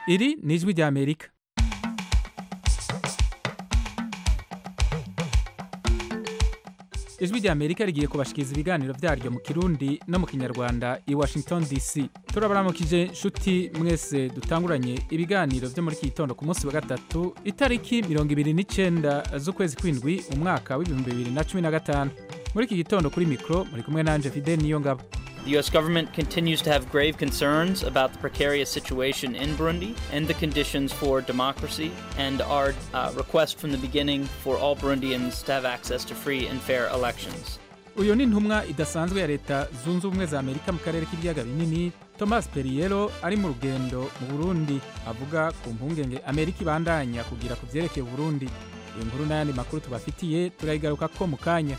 iri ni ijwi ry'amerika ijwi ry'amerika rigiye kubashikiriza ibiganiro byaryo mu kirundi no mu kinyarwanda i washington dc turabaramukije nshuti mwese dutanguranye ibiganiro byo muri iki gitondo ku munsi wa gatatu itariki mirongo ibiri n'icyenda z'ukwezi kw'indwi umwaka w'ibihumbi bibiri na cumi na gatanu muri iki gitondo kuri mikoro muri kumwe nanje fide niyo ngabo The U.S. government continues to have grave concerns about the precarious situation in Burundi and the conditions for democracy, and our uh, request from the beginning for all Burundians to have access to free and fair elections. uyu ni intumwa idasanzwe ya leta zunze ubumwe za amerika mu karere k'ibiyaga binini thomas perriello ari mu rugendo mu burundi avuga ku mpungenge amerika ibandanya kugira ku byerekeye uburundi iyo nkuru n'ayandi makuru tubafitiye turayigaruka ko mu kanya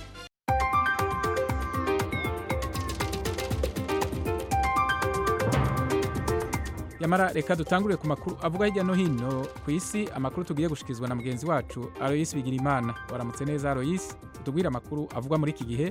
yamara reka dutangurire ku makuru avuga hirya no hino ku isi amakuru tugiye gushyikirizwa na mugenzi wacu aloyisi bigirimana waramutse neza aloyisi utubwire amakuru avugwa muri iki gihe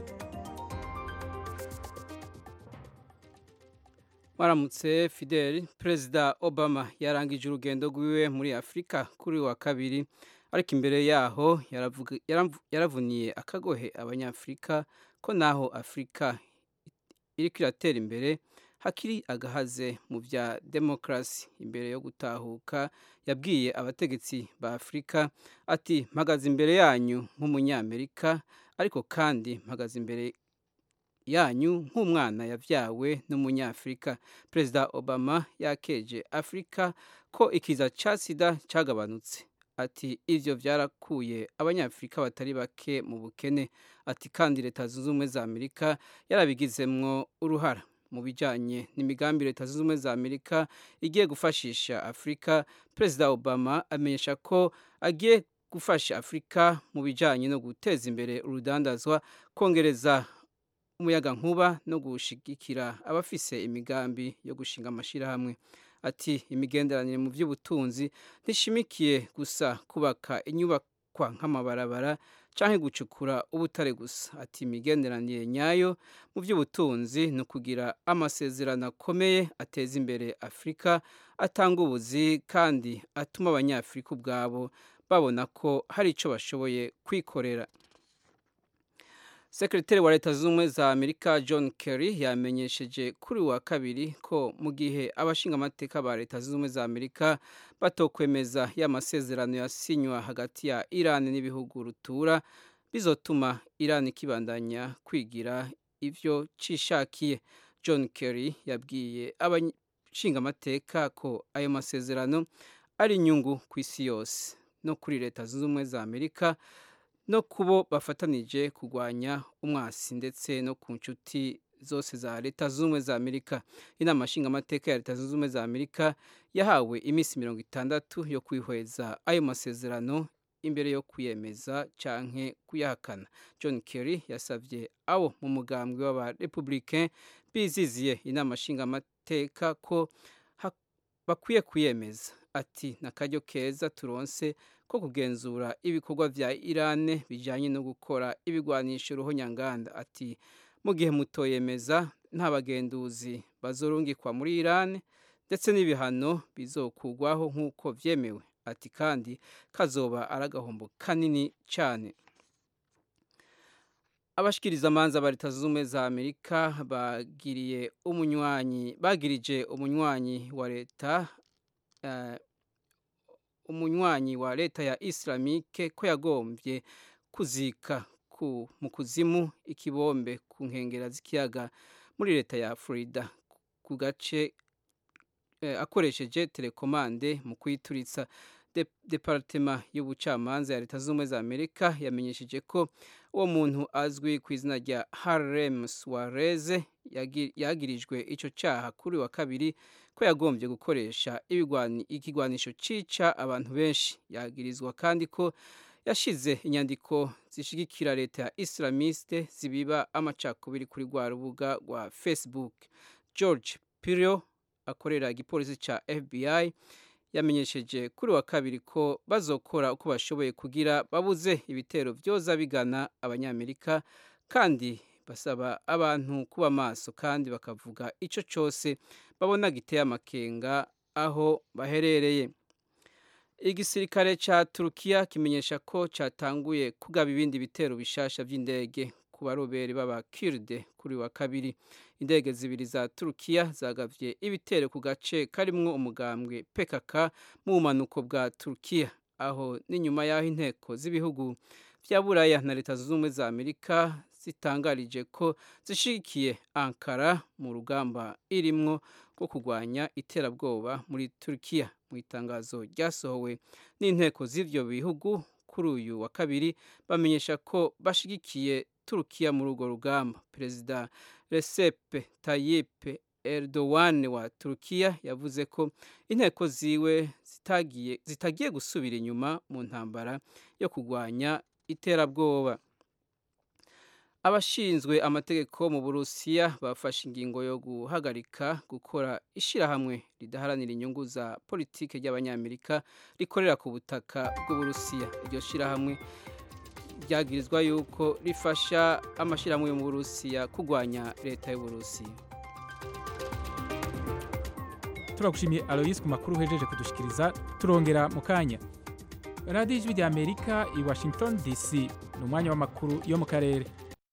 Maramutse Fidel Perezida Obama yarangije urugendo rwiwe muri Afurika kuri wa kabiri ariko imbere yaho yaravuga- yaramvu- yaravuniye akagohe abanyafurika ko naho Afurika iriko iratera imbere hakiri agahaze mu bya demokarasi imbere yo gutahuka yabwiye abategetsi ba Afurika ati mpagaze imbere yanyu nk'umunyamerika ariko kandi mpagaze imbere yanyu nk'umwana yabyawe n'umunyafurika perezida obama yakeje afurika ko ikiza cya sida cyagabanutse ati ibyo byarakuye abanyafurika batari bake mu bukene ati kandi leta zunze ubumwe za amerika yarabigizemwo uruhara mu bijyanye n'imigambi leta zunze ubumwe za amerika igiye gufashisha afurika perezida obama amenyesha ko agiye gufasha afurika mu bijyanye no guteza imbere urudandazwa kongereza umuyaga nkuba no gushigikira abafise imigambi yo gushinga amashyirahamwe ati imigenderanire mu by'ubutunzi ntishimikiye gusa kubaka inyubakwa nk'amabarabara cyangwa gucukura ubutare gusa ati imigenderanire nyayo mu by'ubutunzi ni ukugira amasezerano akomeye ateza imbere afurika atanga ubuzi kandi atuma abanyafurika ubwabo babona ko hari icyo bashoboye kwikorera sekretari wa leta zunze ubumwe za amerika john kerry yamenyesheje kuri uyu wa kabiri ko mu gihe abashingamateka ba leta zunze ubumwe za amerika batokwemeza ya masezerano yasinywa hagati ya iran n'ibihugu rutura bizotuma iran ikibandanya kwigira ivyo cishakiye john kerry yabwiye abashingamateka ko ayo masezerano ari inyungu ku isi yose no kuri leta zunze ubumwe za amerika no kubo bafatanije kurwanya umwasi ndetse no ku nshuti zose za leta zunze ubumwe za amerika inama nshingamateka ya leta zunze ubumwe za amerika yahawe iminsi mirongo itandatu yo kwihweza ayo masezerano imbere yo kuyemeza canke kuyahakana john kerry yasabye abo mu mugambwe w'abarepublicain biziziye inama nshingamateka ko ha- bakwiye kuyemeza ati n'akaryo keza turonse ko kugenzura ibikorwa vya Iran bijanye no gukora ibigwanisho ruhonyanganda ati mu gihe mutoyemeza nta bagenduzi bazorungikwa muri Iran ndetse n'ibihano bizokugwaho nk'uko vyemewe ati kandi kazoba aragahombo kanini cyane abashikiriza amanza ba leta zunze ubumwe za amerika bagiriye umunywanyi bagirije umunywanyi wa leta eh, umunywanyi wa leta ya islamike ko yagombye kuzika ku, mu kuzimu ikibombe ku nkengera z'ikiyaga muri leta ya florida ku gace eh, akoresheje telekomande mu kuyituritsa De- departema y'ubucamanza ya leta zunze ubumwe za amerika yamenyesheje ko uwo muntu azwi ku izina rya harlem suarez yagi- yagirijwe ico caha kuri wa kabiri ko yagombye gukoresha ibigwani- ikigwanisho cica abantu benshi yagirizwa kandi ko yashize inyandiko zishigikira leta ya islamiste zibiba amacakubiri kuri rwa rubuga rwa facebook george pirio akorera igipolisi ca fbi yamenyesheje kuri wa kabiri ko bazokora uko bashoboye kugira babuze ibitero byoza bigana abanyamerika kandi basaba abantu kuba maso kandi bakavuga icyo cyose babona giteye amakenga aho baherereye igisirikare ca turukiya kimenyesha ko catanguye kugaba ibindi bitero bishasha vy'indege ku barobere b'abakirde kuri wa kabiri indege zibiri za turukiya zagavye ibitero ku gace karimwo umugambwe pkk mu bumanuko bwa turukiya aho n'inyuma y'aho inteko z'ibihugu vya buraya na leta zunze ubumwe za amerika zitangarije ko zishigikiye ankara mu rugamba irimwo rwo kurwanya iterabwoba muri turukiya mu itangazo ryasohowe n'inteko z'ivyo bihugu kuri uyu wa kabiri bamenyesha ko bashigikiye turukiya muri urwo rugamba perezida Recep Tayyip Erdogan wa turukiya yavuze ko inteko ziwe zitagiye, zitagiye gusubira inyuma mu ntambara yo kurwanya iterabwoba abashinzwe amategeko mu burusiya bafashe ingingo yo guhagarika gukora ishyirahamwe ridaharanira inyungu za politiki ry'abanyamerika rikorera ku butaka bw'uburusiya iryo shyirahamwe ryagirizwa yuko rifasha amashyirahamwe yo mu burusiya kurwanya leta y'uburusiya turagushimiye aloyisi ku makuru uhejeje kudushikiriza turongera mu kanya radiyo ijwi rya amerika i washington dc ni umwanya w'amakuru yo mu karere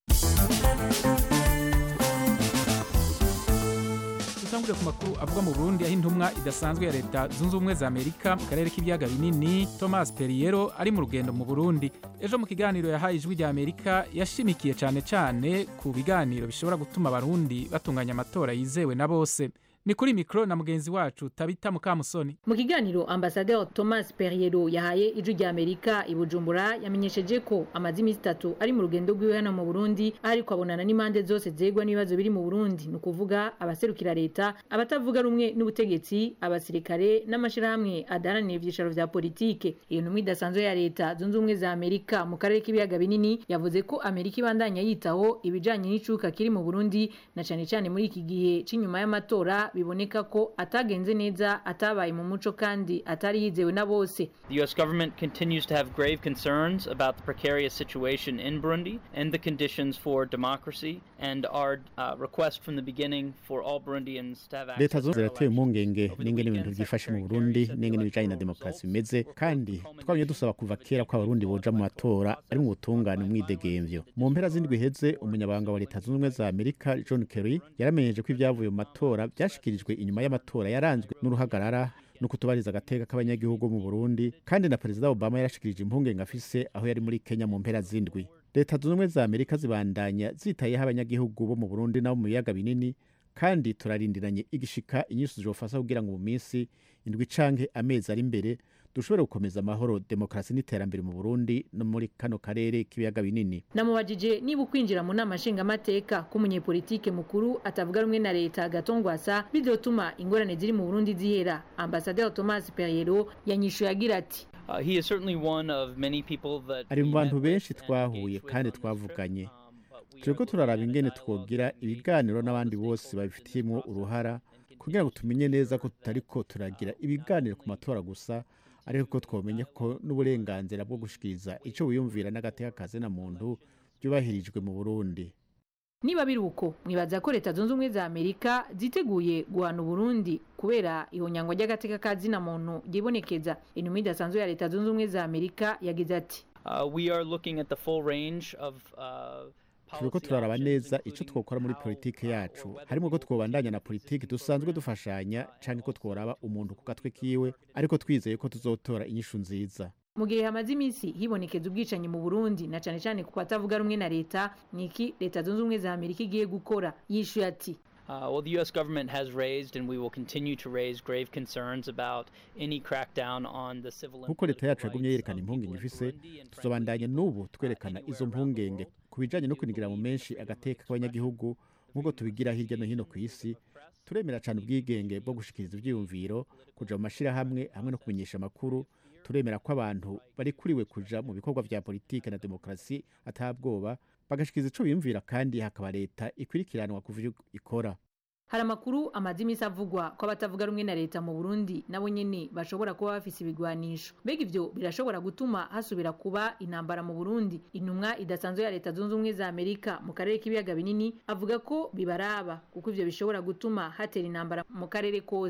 dutangurire ku makuru avuga mu burundi aho intumwa idasanzwe ya leta zunze ubumwe za amerika mu karere k'ibiyaga binini thomas perriero ari mu rugendo mu burundi ejo mu kiganiro yahaye ijwi rya amerika yashimikiye cyane cyane ku biganiro bishobora gutuma abarundi batunganya amatora yizewe na bose ni kuri mikoro na mugenzi wacu tabita mukamusoni mu kiganiro ambasaderi thomas perriero yahaye ijwi rya amerika i bujumbura yamenyesheje ko amaze iminsi itatu ari mu rugendo rwiwe hano mu burundi aho ariko abonana n'impande zose zegwa n'ibibazo biri mu burundi ni ukuvuga abaserukira leta abatavuga rumwe n'ubutegetsi abasirikare n'amashyirahamwe adaharanira ibyicaro vya politike iyo ntumwa idasanzwe ya leta zunze ubumwe za amerika mu karere k'ibiyaga binini yavuze ko amerika ibandanya yitaho ibijanye n'icuka kiri mu burundi na cane cane muri iki gihe c'inyuma y'amatora biboneka ko atagenze neza atabaye mu muco kandi atari yizewe na bose The U.S. government continues to have grave concerns about the precarious situation in Burundi and the conditions for democracy, and our uh, request from the beginning for all Burundians to have leta access zo to zirateye elections. impungenge Over the n'ingene ibintu weekend, byifashe mu Secretary burundi Kerry n'ingene said ibijanye na the demokarasi results bimeze kandi twabonye dusaba kuva kera ko abarundi boja mu matora ari mu butungane umwidegemvyo mu mpera z'indwi iheze umunyabanga wa leta zunze ubumwe za amerika john kerry yaramenyeje ko ibyavuye mu matora byashikirijwe inyuma y'amatora yaranzwe n'uruhagarara no kutubariza agateka k'abanyagihugu mu burundi kandi na perezida obama yarashikirije impungenge afise aho yari muri kenya mu mpera z'indwi leta zunze ubumwe za amerika zibandanya zitayeho abanyagihugu bo mu burundi nabo mu biyaga binini kandi turarindiranye igishika inyinshi zizofasha kugira ngo mu minsi indwi canke amezi ari imbere dushobore gukomeza amahoro demokarasi n'iterambere mu burundi no muri kano karere k'ibiyaga binini namubajije niba ukwinjira mu nama nshingamateka k'umunyepolitike mukuru atavuga rumwe na leta gatongwasa bizotuma ingorane ziri mu burundi zihera ambasaderi thomas perriero yanyishuye agira ati Uh, he is certainly one of many people that ari mu we bantu met benshi with and twahuye engaged with kandi on this trip, twavuganye um, but we turiko are turaraba looking ingene at dialogue twogira with ibiganiro all the n'abandi bose stakeholders in babifitiyemwo this uruhara process and kugira ngo continue to tumenye neza ko ensure tutariko that, turagira uh, ibiganiro not ku only matora gusa ariko ko twomenya ko n'uburenganzira bwo gushikiriza ico wiyumvira n'agateka kazina muntu byubahirijwe mu burundi niba biri uko mwibaza ko leta zunze ubumwe za amerika ziteguye guhana uburundi kubera ihonyangwa ry'agateka ka zina muntu ryibonekeza intumwa idasanzwe ya leta zunze ubumwe za amerika yagize ati Uh, we are looking at the full range of uh, turiko policy turaraba options, neza ico including twokora muri how, politike uh, yacu or whether harimo we ko will twobandanya na continue politike to dusanzwe program, dufashanya uh, canke ko and also tworaba to umuntu ku gatwe support kiwe the ariko twizeye ko tuzotora inyishu nziza mu gihe hamaze iminsi hibonekeza ubwicanyi mu burundi na cane cane ku batavuga rumwe na leta niki leta zunze ubumwe za amerika igiye gukora yishuye ati Uh, well, the U.S. government has raised, and we will continue to raise, grave concerns about any crackdown on the civil and nk'uko leta political yacu yagumye rights yerekana of impungenge people in ifise Burundi, and tuzobandanya frankly, n'ubu twerekana anywhere izo around the mpungenge world. ku bijanye no We kunigira mu believe menshi that the agateka freedom of k'abanyagihugu expression, nk'uko the tubigira freedom hirya no of hino ku freedom isi of press, turemera cyane ubwigenge bwo gushikiriza ivyiyumviro kuja mu mashirahamwe hamwe no kumenyesha amakuru turemera ko abantu bari kuriwe kuja mu bikorwa vya politike na demokarasi atabwoba bagashikiriza ico biyumvira kandi hakaba leta ikwirikiranwa kuva ivyo ikora hari amakuru amaze iminsi avugwa ko abatavuga rumwe na leta mu burundi nabo nyene bashobora kuba bafise ibigwanisho mbega ivyo birashobora gutuma hasubira kuba intambara mu burundi intumwa idasanzwe ya leta zunze ubumwe za amerika mu karere k'ibiyaga binini avuga ko bibaraba kuko ivyo bishobora gutuma hatera intambara mu karere kose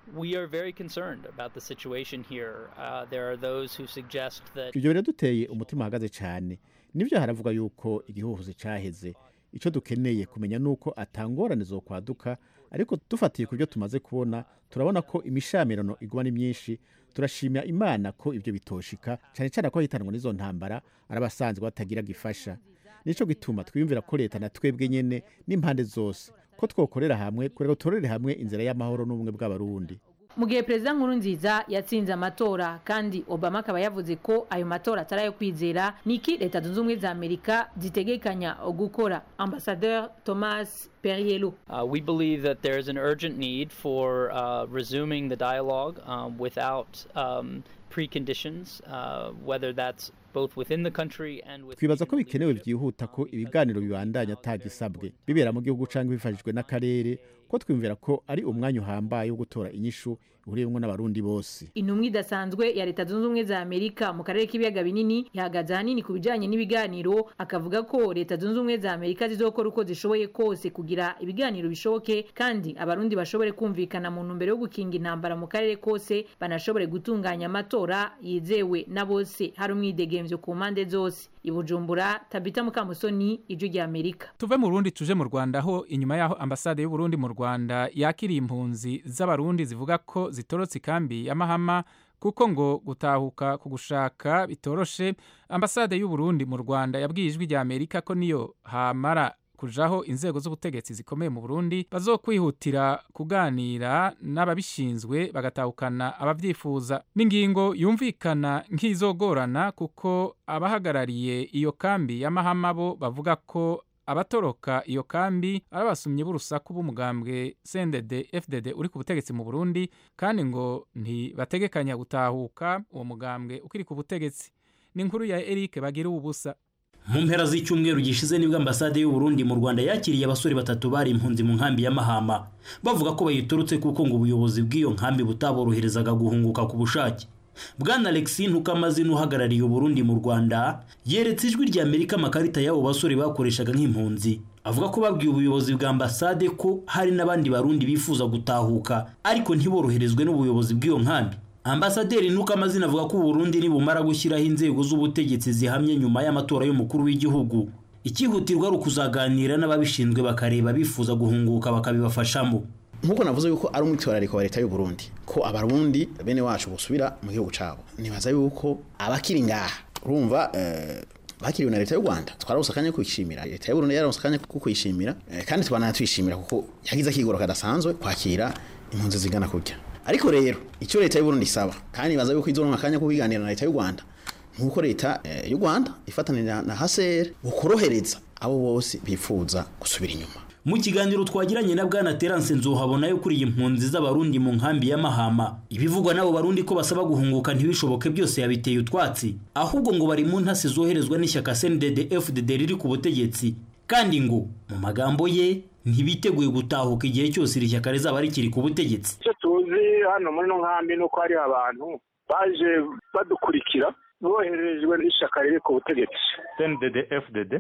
We are very concerned about the situation here. Uh, there are those who suggest that ibyo biraduteye umutima uhagaze cyane nibyo haravuga yuko igihuhuzi cyaheze icyo dukeneye kumenya ni uko atangorane zo kwaduka ariko dufatiye ku byo tumaze kubona turabona ko imishamirano iguma ni myinshi turashimira imana ko ibyo bitoshika cyane cyane ko hitanwa n'izo ntambara ari abasanzwe batagira gifasha nicyo gituma twiyumvira ko leta na twebwe nyene n'impande zose ko twokorera hamwe kugira ngo turorere hamwe inzira y'amahoro n'ubumwe bw'abarundi mu gihe perezida nkurunziza yatsinze amatora kandi obama akaba yavuze ko ayo matora atari ayo kwizera niki leta zunze ubumwe za amerika zitegekanya gukora ambasadeur thomas perriello uh, we believe that there is an urgent need for uh, resuming the dialogue um, without um, preconditions, uh, whether that's both within the country and with twibaza ko bikenewe byihuta ko ibiganiro bibandanya atagisabwe bibera mu gihugu cyangwa bifashijwe n'akarere ko twiyumvira ko ari umwanya uhambaye wo gutora inyishu ihuriyemo n'abarundi bose intumwa idasanzwe ya leta zunze ubumwe za amerika mu karere k'ibiyaga binini yahagaze ahanini ku bijyanye n'ibiganiro akavuga ko leta zunze ubumwe za amerika zizokora uko zishoboye kose kugira ibiganiro bishoboke kandi abarundi bashobore kumvikana mu ntumbero yo gukinga intambara mu karere kose banashobore gutunganya amatora yizewe na bose hari umwidegemvyo ku mpande zose i bujumbura tabita mukamusoni ijwi rya amerika tuve mu burundi tuje mu rwanda aho inyuma y'aho ambasade y'uburundi mu rwanda yakiriye impunzi z'abarundi zivuga ko zitorotse ikambi ya mahama kuko ngo gutahuka ku gushaka bitoroshe ambasade y'uburundi mu rwanda yabwiye ijwi rya amerika ko niyo hamara kujaho inzego z'ubutegetsi zikomeye mu Burundi bazokwihutira kuganira n'ababishinzwe bagatahukana abavyifuza n'ingingo yumvikana nk'izogorana kuko abahagarariye iyo kambi y'amahama bo bavuga ko abatoroka iyo kambi ari abasumyi b'urusaku b'umugambwe CNDD FDD uri ku butegetsi mu Burundi kandi ngo ntibategekanya gutahuka uwo mugambwe ukiri ku butegetsi ni inkuru ya Eric bagira ubusa mu mpera z'icyumweru gishize nibwo ambasade y'u Burundi mu Rwanda yakiriye abasore batatu bari impunzi mu nkambi ya Mahama bavuga ko bayiturutse kuko ngo ubuyobozi bw'iyo nkambi butaboroherezaga guhunguka ku bushake bwana Alexis Ntukamazina uhagarariye Burundi mu Rwanda yeretse ijwi rya Amerika amakarita y'abo basore bakoreshaga nk'impunzi avuga ko babwiye ubuyobozi bwa ambasade ko hari n'abandi barundi bifuza gutahuka ariko ntiboroherezwe n'ubuyobozi bw'iyo nkambi ambasaderi Ntukamazina avuga ko Burundi nibumara gushyiraho inzego z'ubutegetsi zihamye nyuma y'amatora y'umukuru w'igihugu ikihutirwa ari ukuzaganira n'ababishinzwe bakareba bifuza guhunguka bakabibafashamo nkuko navuze yuko ari umwitwarariko wa leta y'u Burundi ko abarundi bene wacu busubira mu gihugu cabo nibaza yuko abakiri ngaha urumva eh, bakiriwe na leta y'u Rwanda twararonse akanya kwishimira leta y'u Burundi yararonse akanya ko kwishimira eh, kandi twanatwishimira kuko yagize akigoro kadasanzwe kwakira impunzi zigana kurya ariko rero icyo leta y'u Burundi isaba kandi nibaza yuko izoronka akanya ko kubiganira na leta y'u Rwanda nkuko leta eh, y'u Rwanda ifatanira na HCR bukorohereza abo bose bifuza gusubira inyuma mu kiganiro twagiranye na bwana Terence Nzohabona yo kuri iyi mpunzi z'abarundi mu nkambi ya Mahama ibivugwa n'abo barundi ko basaba guhunguka ntibishoboke byose yabiteye utwatsi ahubwo ngo bari mu ntasi zoherezwa n'ishyaka CNDD FDD riri ku butegetsi kandi ngo mu magambo ye ntibiteguye gutahuka igihe cyose iri shyaka rizaba rikiri ku butegetsi icyo tuzi hano muri ino nkambi ni uko hari abantu baje badukurikira boherejwe n'ishyaka riri ku butegetsi CNDD FDD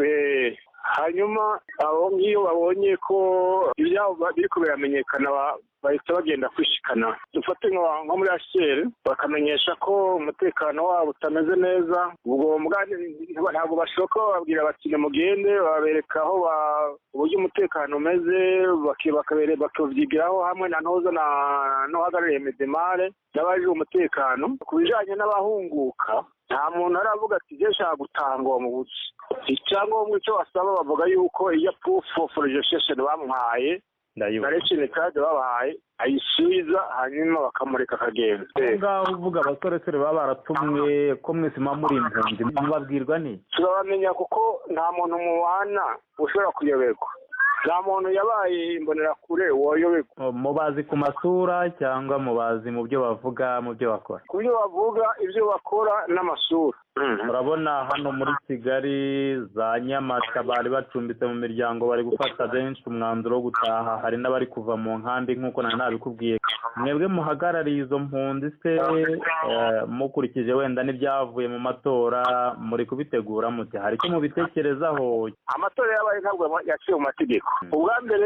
hanyuma abo ngiyo babonye ko ibyabo biri biramenyekana bahita bagenda kwishikana dufate nko muri ashyeri bakamenyesha ko umutekano wabo utameze neza ubwo ntabwo bashoka bababwira bati nimugende babereka aho uburyo umutekano umeze bakabyigiraho hamwe na ntoza n'uhagarariye medemare n'abaje umutekano ku bijyanye n'abahunguka nta muntu aravuga ati ibyo nshaka gutanga uwo mubuzi icyangombwa icyo basaba bavuga yuko iyo proof of registration bamuhaye na resheni kadi babahaye ayisubiza hanyuma bakamureka akagenda aho ngaho uvuga abasoresore baba baratumwe ko mwese muba muri impunzi mubabwirwa ni turabamenya kuko nta muntu mubana ushobora kuyoberwa nta muntu yabaye imbonerakure woyoberwa mubazi ku masura cyangwa mubazi mu byo bavuga mu byo bakora ku byo bavuga ibyo bakora n'amasura urabona hano muri kigali za nyamata bari bacumbitse mu miryango bari gufata benshi umwanzuro wo gutaha hari n'abari kuva mu nkambi nk'uko nari nabikubwiye mwebwe muhagarariye izo mpunzi se mukurikije wenda n'ibyavuye mu matora muri kubitegura muti hari icyo mubitekerezaho amatora yabaye ntabwo yaciye mu mategeko ubwa mbere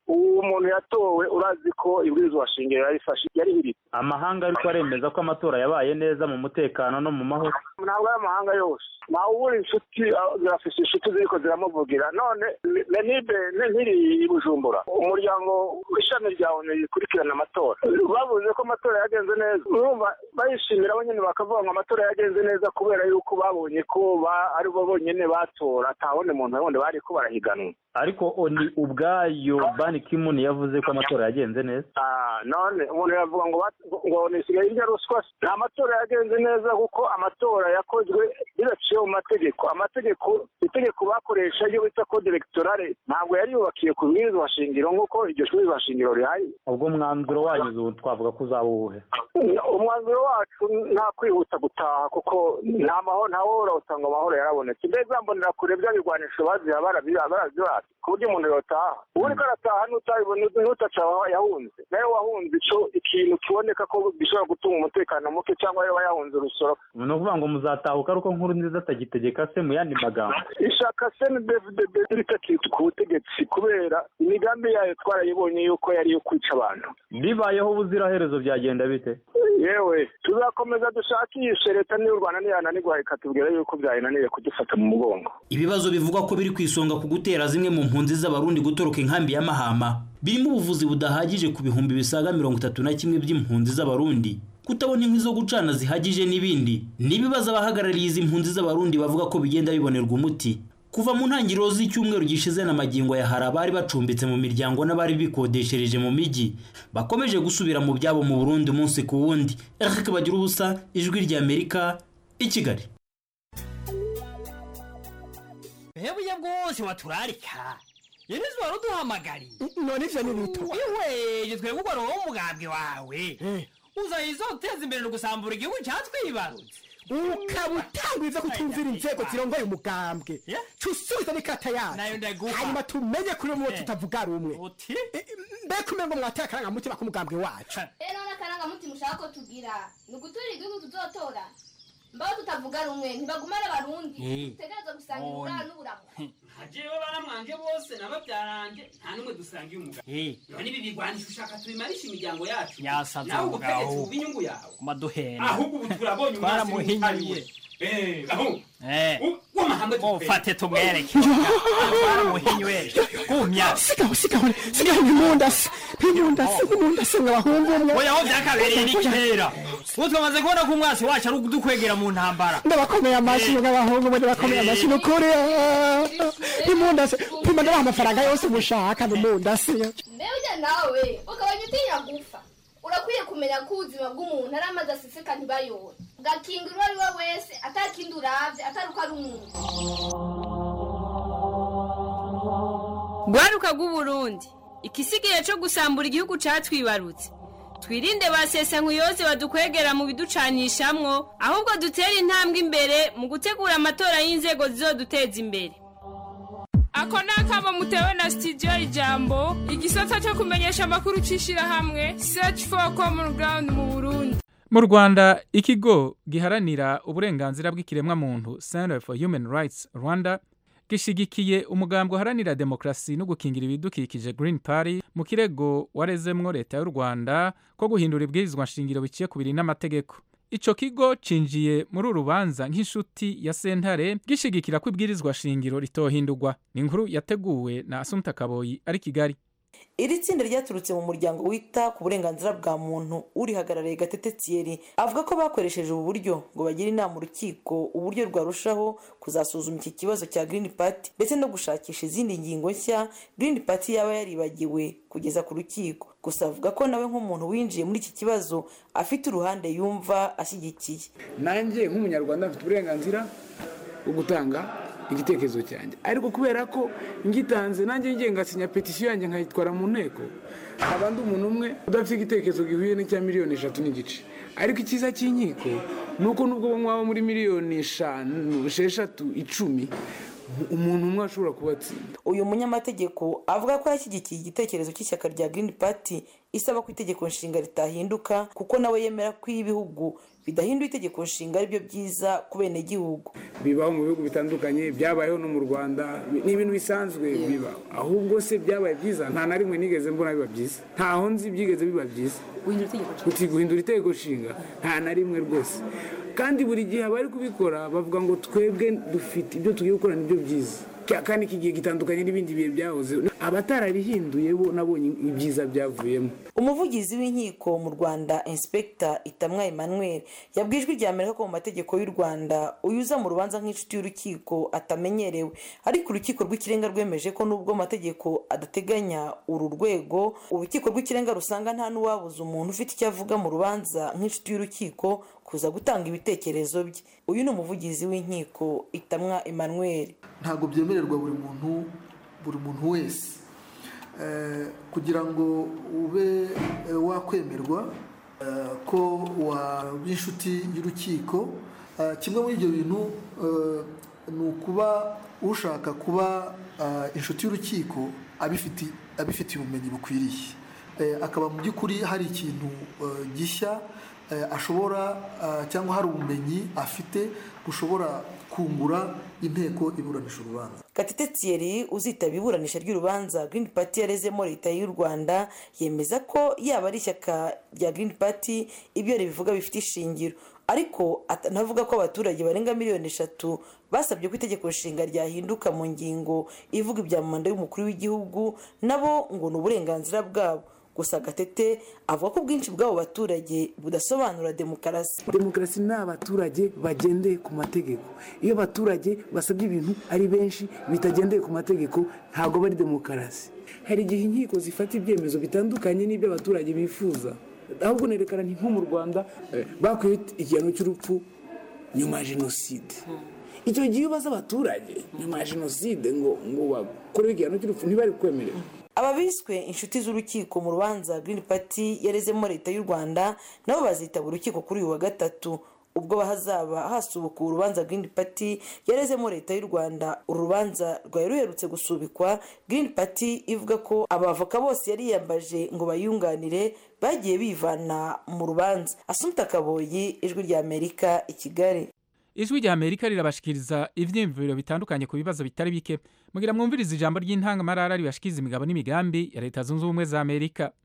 uwo muntu yatowe urazi ko ibwirizwa shingiro yarifashe yarihiritse amahanga ariko aremeza ko amatora yabaye neza mu mutekano no mu mahoro ntabwo ari amahanga yose ntawe ubura inshuti ah, zirafise inshuti ziriko ziramuvugira none lenibe nkiri i bujumbura umuryango w'ishami rya onu rikurikirana amatora bavuze ko amatora yagenze neza urumva bayishimira bo nyine bakavuga ngo amatora yagenze neza kubera yuko babonye ko ba- ari bo bonyine batora atawundi muntu wundi bari ko barahiganwa ariko oni ubwayo bani kimuni yavuze ko amatora yagenze neza Ah, none umuntu yavuga ngo bat- ngo nisigaye irya ruswa nta matora yagenze neza kuko amatora yakozwe bidaciye mu mategeko amategeko itegeko bakoresha iyo bita code electorale ntabwo yari yubakiye ku bwirizwa shingiro nk'uko iryo bwirizwa shingiro rihari ubwo mwanzuro wanyu ubu twavuga ko uzaba uwuhe umwanzuro wacu nta kwihuta gutaha kuko nta mahoro nta wohora usanga amahoro yarabonetse mbere zambonera kure bya bigwanisho baziha barabyubatse ku buryo umuntu yotaha ubu uriko arataha n'utabibona n'utaca aho yahunze nawe wahunze ico ikintu kiboneka ko gishobora gutuma umutekano muke cyangwa yaba yahunze urusoro ni ukuvuga ngo muzatahuka ariko nkuru nziza atagitegeka se mu yandi magambo ishaka cndfdb ritakitwa ku butegetsi kubera imigambi yayo twarayibonye yuko yari iyo kwica abantu bibayeho ubuziraherezo byagenda bite yewe tuzakomeza dushakishe leta n'iy'u rwanda niyananirwa ikatubwira yuko byayinaniye kudufata mu mugongo ibibazo bivugwa ko biri ku isonga ku gutera zimwe mu mpunzi z'abarundi gutoroka inkambi ya mahama birimo ubuvuzi budahagije ku bihumbi bisaga mirongo itatu na kimwe by'impunzi z'abarundi kutabona inkwi zo gucana zihagije n'ibindi ni ibibazo abahagarariye izi mpunzi z'abarundi bavuga ko bigenda bibonerwa umuti kuva mu ntangiriro z'icyumweru gishize na magingo ya hari abari bacumbitse mu miryango n'abari bikodeshereje mu mijyi bakomeje gusubira mu byabo mu burundi umunsi ku wundi eric bagira ubusa ijwi ry'amerika i kigali hebuye bwose waturarika yenizi wari uduhamagariye none ivyo ni bito ihweje twebwe ugwa roho umugambwe wawe uzayizo uteza imbere no gusambura igihugu cyatwibarutse ukaba utangwiza kutumvira inzego zirongoye umugambwe cusubiza n'ikata Nayo yacu ndaguha. hanyuma tumenye kuri umwe Eh. tutavuga rumwe uti mbega umengo mwateye akarangamutima k'umugambwe wacu rero n'akarangamutima ushaka ko tugira ni uguturira igihugu tuzotora mbaho tutavuga rumwe ntibagumane abarundi Eh. dutegereza gusangira None. uburaro n'uburamu jewe baramwanje bose n'ababyaranje nta n'umwe dusangiye umugabo Eh. none ibi bigwanisha ushaka tubimarisha imiryango yacu Yasaze nawe umugabo. ubutegetsi buba inyungu yawe kumaduhena ahubwo ubu turabonye umwasi twaramuhinyuye Eh, aho Eh. w'amahanga mufate tumwereke twaramuhinyuye gumya sigaho sigaho sigaho nk'imundasi nk'imundasi nk'imundasi mwabahungu umwe oya aho byakabereye ni kera ubu twamaze kubona ko umwasi wacu ari udukwegera mu ntambara ndabakomeye amashyi nk'abahungu umwe ndabakomeye amashyi ni ukuri nk'imundasi pima ndabaha amafaranga yose mushaka n'imundasi mbere ujya nawe ukabanya utinya gupfa urakwiye kumenya ko ubuzima bw'umuntu ari amazi aseseka ntibayobore ugakinga uwo ari we wese atakindi urabye atari uko ari umuntu rwaruka rw'uburundi ikisigaye cyo gusambura igihugu cyatwibarutse twirinde ba sesankuyoze badukwegera mu biducanishamwo ahubwo dutere intambwe imbere mu gutegura amatora y'inzego zizoduteza imbere ako ni akamo mutewe na sitidiyo ijambo igisata cyo kumenyesha amakuru cy'ishyirahamwe search for common ground mu burundi mu rwanda ikigo giharanira uburenganzira bw'ikiremwamuntu center for human rights rwanda gishigikiye umugambi uharanira demokarasi no gukingira ibidukikije green party mu kirego warezemwo leta y'u rwanda ko guhindura ibwirizwa nshingiro biciye ku biri n'amategeko ico kigo cinjiye muri uru rubanza nk'inshuti ya sentare gishigikira ko ibwirizwa shingiro ritohindurwa ni inkuru yateguwe na asumta kaboyi ari kigali iri tsinda ryaturutse mu muryango wita ku burenganzira bwa muntu urihagarariye gatete thierry avuga ko bakoresheje ubu buryo ngo bagire inama urukiko uburyo rwarushaho kuzasuzuma iki kibazo cya green party ndetse no gushakisha izindi ngingo nshya green party yaba yaribagiwe kugeza ku rukiko gusa avuga ko nawe nk'umuntu winjiye muri iki kibazo afite uruhande yumva ashyigikiye nanjye nk'umunyarwanda mfite uburenganzira bwo gutanga igitekerezo cyanjye ariko kubera ko ngitanze nanjye ngiye ngasinya petisiyo yanjye nkayitwara mu nteko haba ndi umuntu umwe udafite igitekerezo gihuye n'icya miliyoni eshatu n'igice ariko icyiza cy'inkiko ni uko nubwo mwaba muri miliyoni eshanu esheshatu icumi umuntu umwe ashobora kubatsinda uyu munyamategeko avuga ko yashyigikiye igitekerezo cy'ishyaka rya green party isaba ko itegeko nshinga ritahinduka kuko nawe yemera ko iyo ibihugu bidahinduye itegeko nshinga aribyo byiza ku benegihugu bibaho mu bihugu bitandukanye byabayeho no mu rwanda ni ibintu bisanzwe biba ahubwo se byabaye byiza nta na rimwe nigeze mbona biba byiza ntaho nzi byigeze biba byiza uti guhindura itegeko nshinga nta na rimwe rwose kandi buri gihe abari kubikora bavuga ngo twebwe dufite ibyo tugiye gukora nibyo byiza kandi iki gihe gitandukanye n'ibindi bihe byahoze abatararihinduye bo nabonye ibyiza byavuyemo umuvugizi w'inkiko mu rwanda inspekita itamwa emmanuel yabwiye ijwi rya amerika ko mu mategeko y'u rwanda uyuza mu rubanza nk'inshuti y'urukiko atamenyerewe ariko urukiko rw'ikirenga rwemeje ko nubwo amategeko adateganya uru rwego urukiko rw'ikirenga rusanga nta n'uwabuza umuntu ufite icyo avuga mu rubanza nk'inshuti y'urukiko kuza gutanga ibitekerezo bye uyu ni umuvugizi w'inkiko itamwa emmanuel ntabwo byemererwa buri muntu buri muntu wese kugira ngo ube wakwemerwa ko waba inshuti y'urukiko kimwe muri ibyo bintu ni ukuba ushaka kuba inshuti y'urukiko abifitiye ubumenyi bukwiriye akaba mu by'ukuri hari ikintu gishya ashobora cyangwa hari ubumenyi afite bushobora kungura inteko iburanisha urubanza gatete thierry uzitaba iburanisha ry'urubanza green party yarezemo leta y'u rwanda yemeza ko yaba ari ishyaka rya green party ibyo ribivuga bifite ishingiro ariko anavuga ko abaturage barenga miliyoni eshatu basabye ko itegeko nshinga ryahinduka mu ngingo ivuga ibya manda y'umukuru w'igihugu nabo ngo ni uburenganzira bwabo gusa gatete avuga ko ubwinshi bw'abo baturage budasobanura demokarasi demokarasi ni abaturage bagendeye ku mategeko iyo abaturage basabye ibintu ari benshi bitagendeye ku mategeko ntabwo bari demokarasi hari igihe inkiko zifata ibyemezo bitandukanye n'ibyo abaturage bifuza ahubwo nerekana ni nko mu rwanda bakwiye igihano cy'urupfu nyuma ya jenoside icyo gihe iyo ubaza abaturage nyuma ya jenoside ngo ngo bakorewe igihano cy'urupfu ntibari kwemerera aba biswe inshuti z'urukiko mu rubanza green party yarezemo leta y'u rwanda nabo bazitaba urukiko kuri uyu wa gatatu ubwo hazaba hasubukuwe urubanza green party yarezemo leta y'u rwanda uru rubanza rwari ruherutse gusubikwa green party ivuga ko abavoka bose yari yiyambaje ngo bayunganire bagiye bivana mu rubanza asumta kaboyi ijwi rya amerika i kigali ijwi rya amerika rirabashikiriza ivyiyumviro bitandukanye ku bibazo bitari bike mugira mwumviriza ijambo ry'intangamarara ribashikiriza imigabo n'imigambi ya leta zunze ubumwe za amerika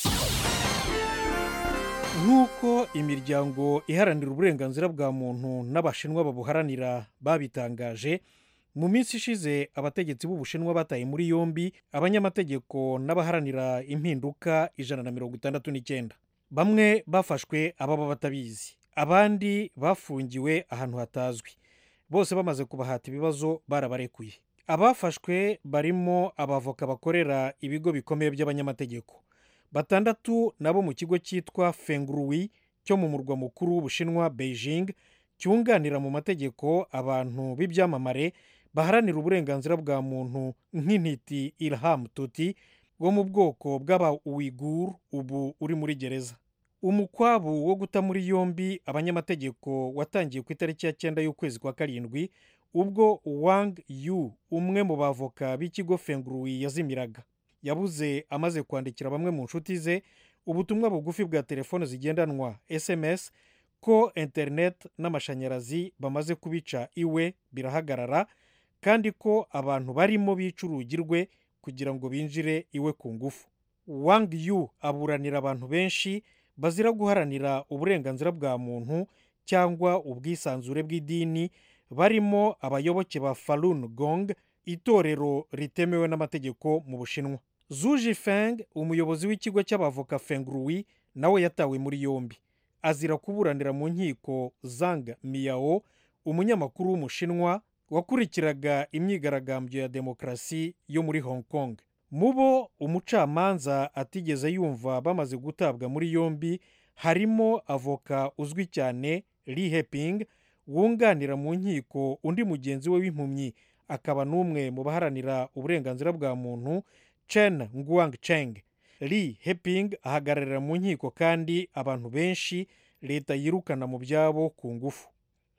nk'uko imiryango iharanira uburenganzira bwa muntu n'abashinwa babuharanira babitangaje mu minsi ishize abategetsi b'ubushinwa bataye muri yombi abanyamategeko n'abaharanira impinduka ijana na mirongo itandatu n'icyenda bamwe bafashwe ababa batabizi abandi bafungiwe ahantu hatazwi bose bamaze kubahata ibibazo barabarekuye abafashwe barimo abavoka bakorera ibigo bikomeye by'abanyamategeko batandatu nabo mu kigo cyitwa fenguruwi cyo mu murwa mukuru w'ubushinwa beijing cyunganira mu mategeko abantu b'ibyamamare baharanira uburenganzira bwa muntu nk'intiti ilham tuti wo mu bwoko bw'aba uwigur ubu uri muri gereza umukwabu wo guta muri yombi abanyamategeko watangiye ku itariki ya cyenda y'ukwezi kwa karindwi ubwo wang yu umwe mu bavoka b'ikigo fenguruwi yazimiraga yabuze amaze kwandikira bamwe mu nshuti ze ubutumwa bugufi bwa telefone zigendanwa sms ko interineti n'amashanyarazi bamaze kubica iwe birahagarara kandi ko abantu barimo bica urugi rwe kugira ngo binjire iwe ku ngufu wang yu aburanira abantu benshi bazira guharanira uburenganzira bwa muntu cyangwa ubwisanzure bw'idini barimo abayoboke ba falun gong itorero ritemewe n'amategeko mu bushinwa zuji feng umuyobozi w'ikigo cy'abavoka fenguruwi nawe yatawe muri yombi azira kuburanira mu nkiko zang miyao umunyamakuru w'umushinwa wakurikiraga imyigaragambyo ya demokarasi yo muri hong kong mu bo umucamanza atigeze yumva bamaze gutabwa muri yombi harimo avoka uzwi cyane li heping wunganira mu nkiko undi mugenzi we w'impumyi akaba n'umwe mu baharanira uburenganzira bwa muntu chen nguang cheng li heping ahagararira mu nkiko kandi abantu benshi leta yirukana mu byabo ku ngufu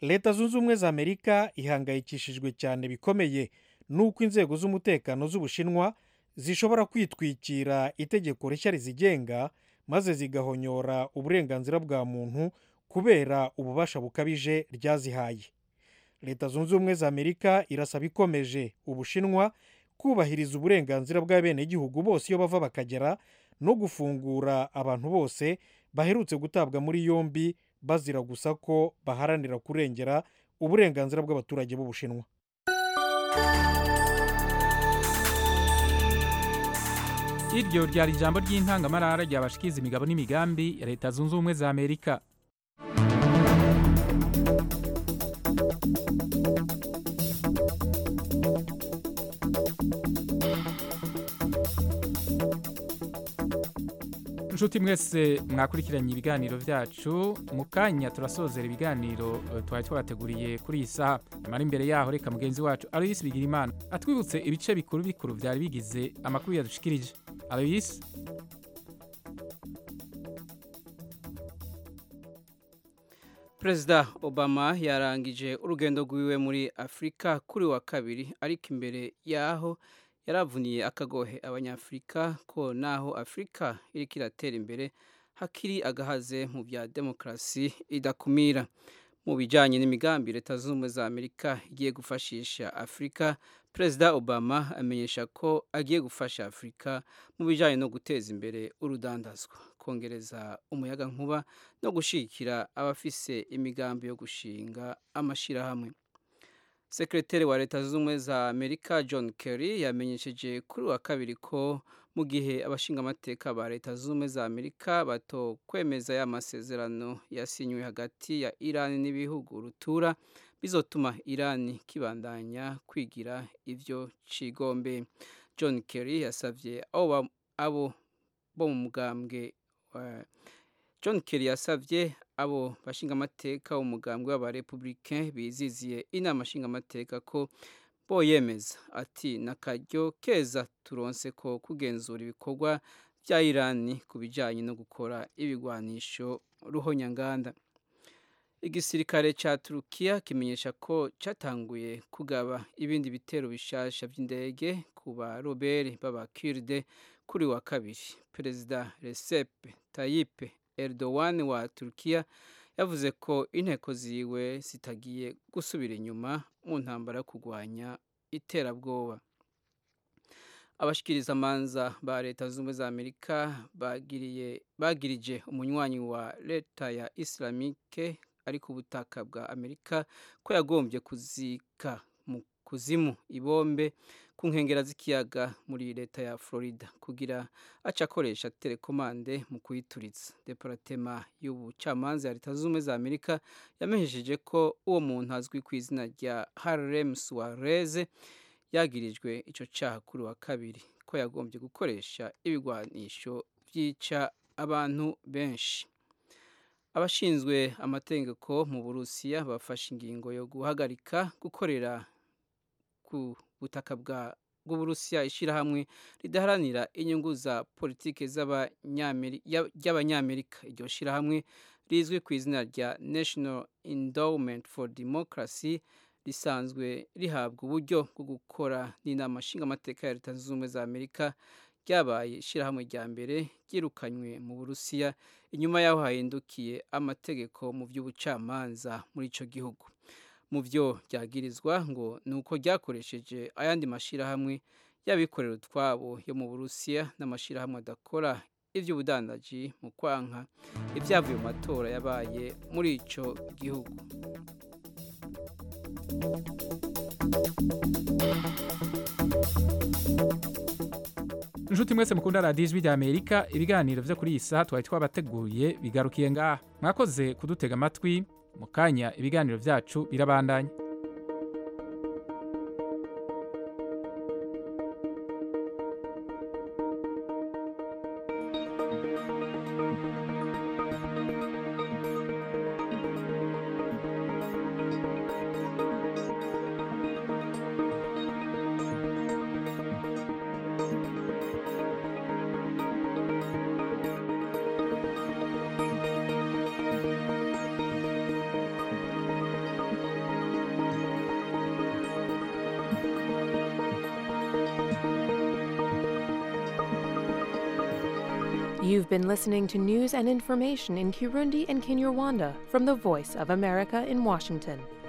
leta zunze ubumwe za amerika ihangayikishijwe cyane bikomeye n'uko inzego z'umutekano z'ubushinwa zishobora kwitwikira itegeko rishya rizigenga maze zigahonyora uburenganzira bwa muntu kubera ububasha bukabije ryazihaye leta zunze ubumwe za amerika irasaba ikomeje ubushinwa kubahiriza uburenganzira bw'abenegihugu bose iyo bava bakagera no gufungura abantu bose baherutse gutabwa muri yombi bazira gusa ko baharanira kurengera uburenganzira bw'abaturage b'ubushinwa iryo ryari ijambo ry'intangamarara ryabashikiza imigabo n'imigambi ya leta zunze ubumwe za amerika inshuti mwese mwakurikiranye ibiganiro byacu mu kanya turasozera ibiganiro eh, twari twabateguriye kuri iyi saha nyamara imbere yaho reka mugenzi wacu aloyisi bigira imana atwibutse ibice bikuru bikuru byari bigize amakuru yadushikirije aloyisi perezida obama yarangije urugendo rwiwe muri afurika kuri wa kabiri ariko imbere yaho yaravuniye akagohe abanyafurika ko naho afurika iriko iratera imbere hakiri agahaze mu bya demokarasi idakumira mu bijyanye n'imigambi leta zunze ubumwe za amerika igiye gufashisha afurika perezida obama amenyesha ko agiye gufasha afurika mu bijyanye no guteza imbere urudandazwa kongereza umuyaga nkuba no gushyigikira abafise imigambi yo gushinga amashyirahamwe sekreteri wa leta zunze ubumwe za amerika john kerry yamenyesheje kuri wa kabiri ko mu gihe abashingamateka ba leta zunze ubumwe za amerika bato kwemeza ya masezerano yasinywe hagati ya irani n'ibihugu rutura bizotuma irani kibandanya kwigira ivyo cigombe john kerry yasavye abo ba- abo bo mu mugambwe eh, john kerry yasavye abo bashingamateka umugambwe w'abarepublicain biziziye inama nshingamateka ko boyemeza ati nakaryo keza turonse ko kugenzura ibikorwa bya irani ku bijyanye no gukora ibigwanisho ruhonyanganda igisirikare cya turukiya kimenyesha ko cyatanguye kugaba ibindi bitero bishasha by'indege ku barobere b'abakiride kuri wa kabiri perezida recep tayyip erdogan wa turukiya yavuze ko inteko ziwe zitagiye gusubira inyuma mu ntambara yo kurwanya iterabwoba abashikirizamanza ba leta zunze ubumwe za amerika bagiriye bagirije umunywanyi wa leta ya islamike ari ku butaka bwa amerika ko yagombye kuzika mu kuzimu ibombe ku nkengera z'ikiyaga muri leta ya florida kugira aca akoresha telekomande mu kuyituritsa deparatema y'ubucamanza ya leta zunze ubumwe za amerika yamenyesheje ko uwo muntu azwi ku izina rya harlem suarez yagirijwe icyo cyaha kuri wa kabiri ko yagombye gukoresha ibigwanisho byica abantu benshi abashinzwe amategeko mu burusiya bafashe ingingo yo guhagarika gukorera ku butaka bwa bw'uburusiya ishyirahamwe ridaharanira inyungu za politiki ry'abanyamerika iryo shyirahamwe rizwi ku izina rya national endowment for democracy risanzwe rihabwa uburyo bwo gukora n'inama nshingamateka ya leta zunze ubumwe za amerika ryabaye ishyirahamwe rya mbere ryirukanywe mu burusiya inyuma y'aho hahindukiye amategeko mu by'ubucamanza muri icyo gihugu mu byo ryagirizwa ngo ni uko ryakoresheje ayandi mashyirahamwe y'abikorera utwabo yo mu burusiya n'amashyirahamwe adakora iby'ubudandaji mu kwanka ibyavuye mu matora yabaye muri icyo gihugu inshuti mwese mukunda radiyo ijwi ry'amerika ibiganiro byo kuri iyi saha twari twabateguye bigarukiye ngaha mwakoze kudutega amatwi mu kanya ibiganiro byacu birabandanya You've been listening to news and information in Kirundi and Kinyarwanda from the Voice of America in Washington.